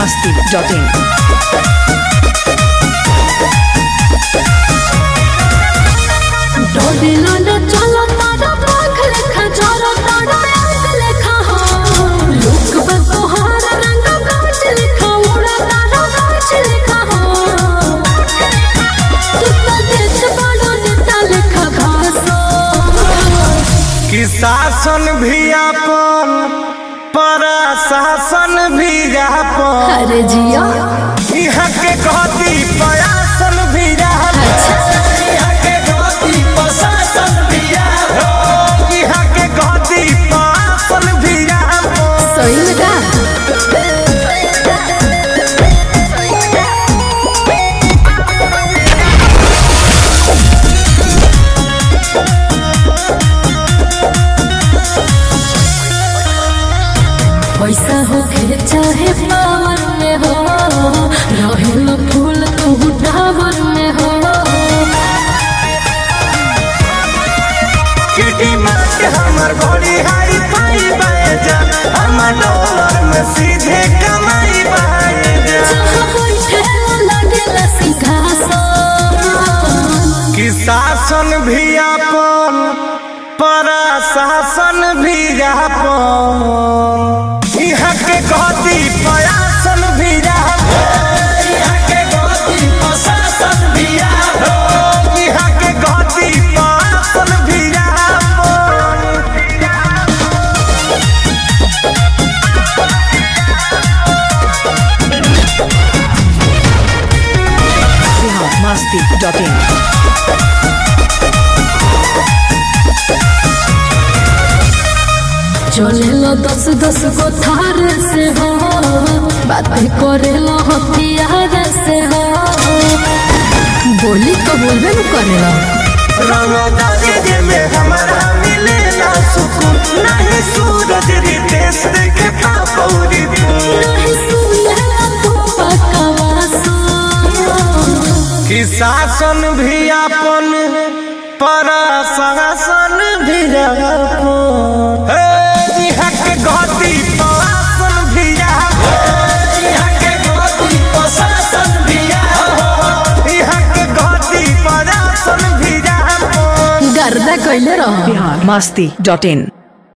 masti.in. डोडिलोलो चलो तारा पाख लेखा चलो तारा अंग लेखा हो लुक बको हार रंग कांच लेखा उड़ा तारा कांच लेखा हो तू तो देश बड़ो नेता लेखा घासो कि शासन भी अपन प्रशासन भी अपन अरे जिया यहाँ के कहती प्रयासन भी रहल यहाँ के कहती प्रशासन भी रहल यहाँ के कहती प्रशासन भी रहल सही में का पैसा हो के चाहे पावर में हो रहेल फूल तू टावर में हो किटी मार हमर बड़ी हाई फाई बाजा हमर डॉलर में सीधे कमाई बाजा जहाँ बैठे लगेला सिंहासन कि शासन भी अपन प्रशासन भी अपन यहाँ के कहती प्रयासन भी रहल यहाँ के कहती प्रशासन भी रहल यहाँ के कहती प्रशासन भी रहल Bihar masti.in. चलेला दस दस गो थार से हो बातें करेला हथियार से हो बोली तो बोलबे न करेला रंगदारी में हमारा मिलेला सुकून नहीं सूरज रितेश देखे पापौरी नहीं सुनेला तो पकवासो कि शासन भी अपन प्रशासन भी अपन हे, यहाँ के गति प्रशासन भी अपन। यहाँ के गति प्रशासन भी अपन। यहाँ के गति प्रशासन भी अपन। गर्दा कैले रहो Bihar masti.in.